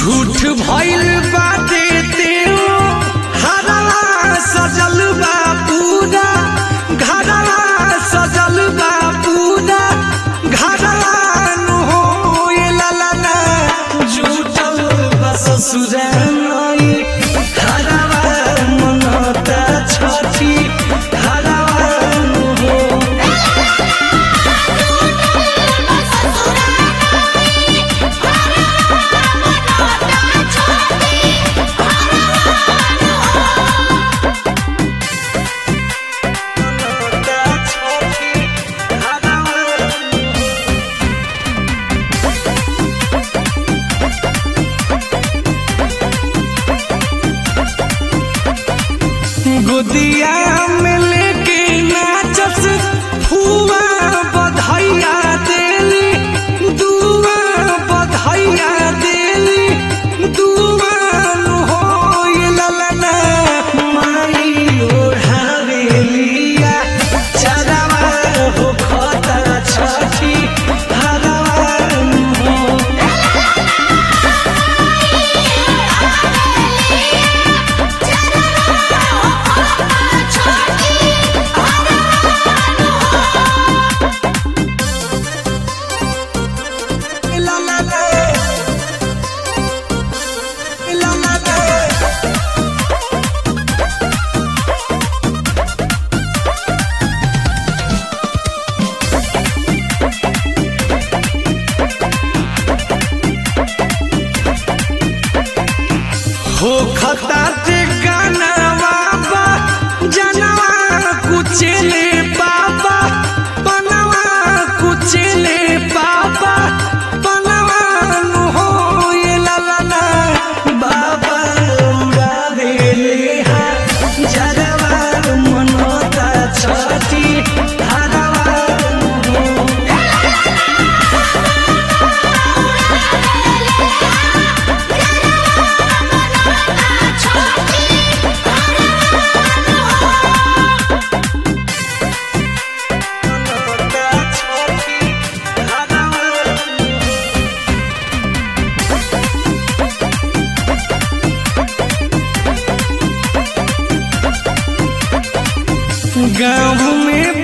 झूठ भइल बाटे तेओ हरवा सजल बा पूरा घरवा सजल बा पूरा घरवा नु हो ये ललना झूठल बा ससुराई घरवा मनता छठी घरवा नु हो मनता छठी घरवा नु हो गोदिया में लेके नाचस फुआ बधाइया देली दुआ बधाइया देली दुआ नु हो ये ललना माई ओढ़ावेलिया चरवा हो खता छठी हरवा नु हो La la la. La la la. हो खता ते गाना बाबा जनवा कुचले बाबा बनवा कुचले बाबा बनवा नु हो ये ललना बाबा उड़ावे ले हा जरवा मनोता छठी हरवा नु हो मनोता छठी हरवा नु हो गाँव में